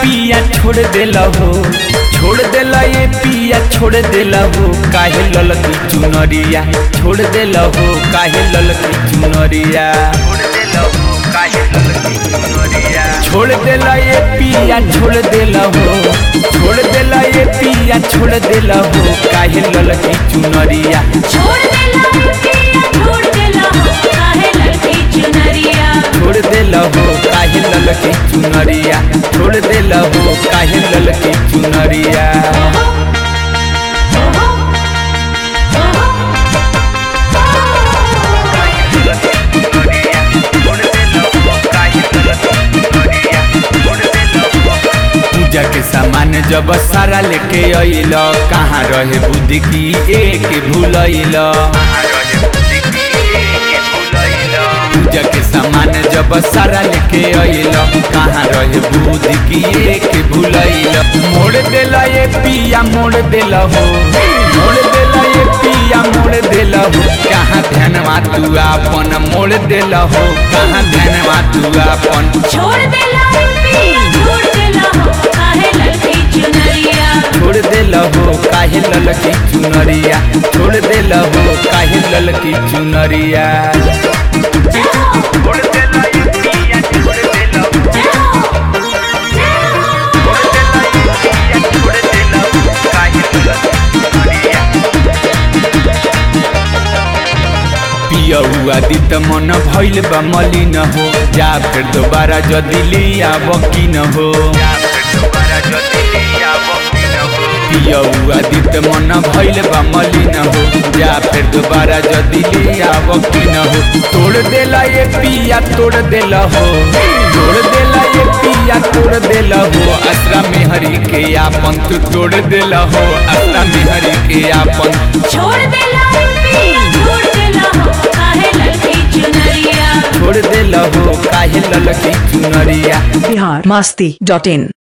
पिया छोड़ देला हो छोड़ देला ये पिया छोड़ देला हो काहे ललकी चुनरिया छोड़ देला हो काहे ललकी चुनरिया छोड़ देला ये पिया छोड़ देला हो छोड़ देला ये पिया छोड़ देला हो काहे ललकी चुनरिया छोड़ देला पिया छोड़ देला काहे लड़की चुनरिया छोड़ देला हो काहे ललकी चुनरिया छोड़ देला हो काहे ललकी चुनरिया ओहो ओहो पूजा के सामान जब सारा लेके अइल कहाँ रहे बुद्धि की एक भूलैल पूजा के सामान जब सारा लेके अइल कहाँ रहे बुद्धि की एक भूलैल मोड़ देला ये पिया मोड़ देला हो मोड़ देला ये पिया मोड़ देला हो कहाँ ध्यानवा तू आपन मोड़ देला हो कहाँ ध्यानवा तू आपन छोड़ देला पिया छोड़ देला काहे लड़की चुनरिया छोड़ देला हो काहे ललकी चुनरिया छोड़ देला हो काहे ललकी चुनरिया पियौआ दित मन भइल बा मलिन हो जा फिर दोबारा जदि लिया बकिन हो पियौआ दित मन भइल बा मलिन हो जा फिर दोबारा जदि लिया बकिन हो तोड़ देला ये पिया तोड़ देला हो तोड़ देला ये पिया तोड़ देला हो असरा में हरि के आपन तू तोड़ देला हो असरा में हरि के आपन छोड़ देला पिया छोड़ देला काहे लड़की चुनरिया छोड़ देला हो काहे ललकी चुनरिया बिहार मस्ती डॉट इन